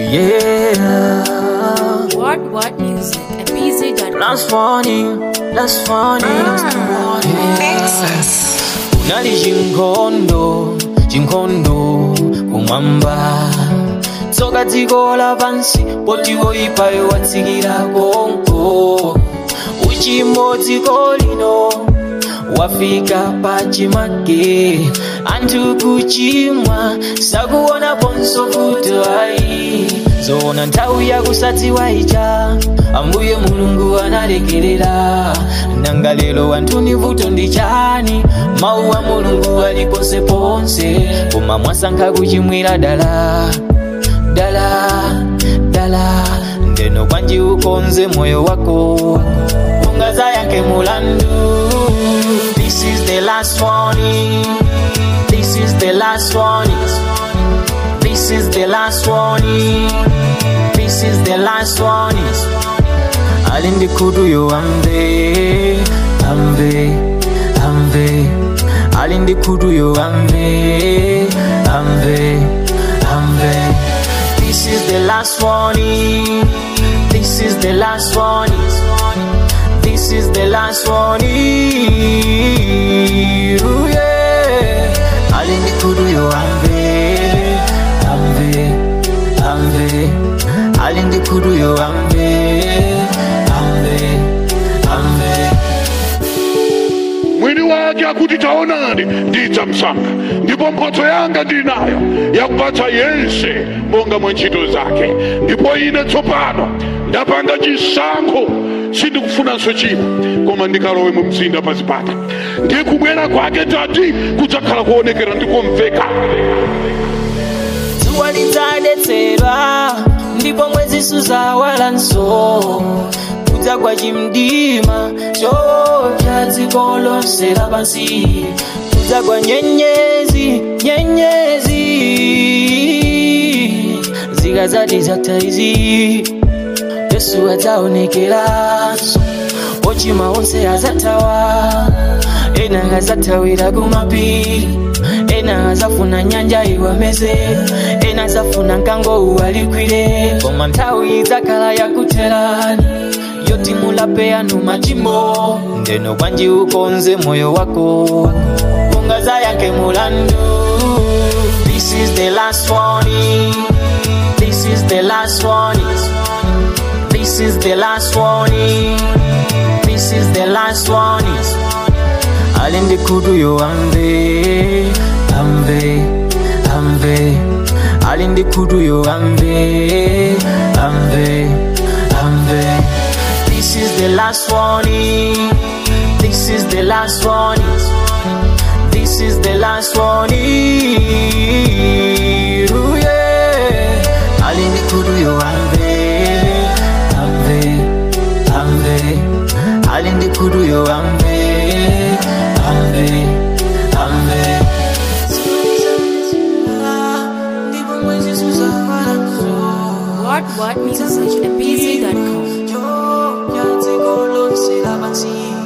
yeah. What What Music at BZ.com. Last warning, last warning. Unali chinkondo, chinkondo kumwamba tsoka dziko lapansi poti woipayo watsikira konko uchimo dziko lino wafika pachimake anthu kuchimwa sakuona ponso kuti ayi zoona nthawi yakusadziwa ija ambuye mulungu analekerera nanga lero anthu ni vuto ndi chani mawu a mulungu ali ponseponse koma mwasankha kuchimwira dala dala dala ndeno kwanji ukonze moyo wako ungazayankhe mulandu this is the last warning this is the last warning this is the last warning this is the last warning ali ndi khutu yo amve amve amve ali ndi khutu yo amve amve amve this is the last warning this is the last warning this is the last warning Ooh, yeah. ali ndi khutu yo amve amve amve ali ndi khutu yo amve amve amve mwini wake akuti taonani ndidzamsanga ndipo mphatso yanga ndili nayo yakupatsa yense monga mwa ntchito zake ndipo ine tsopano ndapanga chisankho sindikufunanso china koma ndikalowe mu mzinda pa zipata ndi kubwera kwake tati kudzakhala kuonekera ndikumveka dzuwa lidzadetsedwa ndipo mwezi suzawalanso kudzagwa chimdima chopya dziko lonse lapansi kudzagwa nyenyezi nyenyezi zikadzati zatha izi yesu adzaonekeranso ochimwa onse azathawa ena azathawira kumapiri ena azafuna nyanja iwameze ena azafuna mkango uwalikwire koma nthawi idzakhala yakutherani yoti mulape anu machimo ndeno kwanji ukonze moyo wako ungazayankhe mulandu this is the last warning this is the last warning this is the last warning this is the last warning ali ndi khutu yo amve amve amve ali ndi khutu yo amve amve amve this is the last warning this is the last warning this is the last warning Ooh, yeah. ali ndi khutu yo amve amve amve ali ndi khutu yo amve amve amve What What Music at BZ.com. Yo, ya dziko lonse lapansi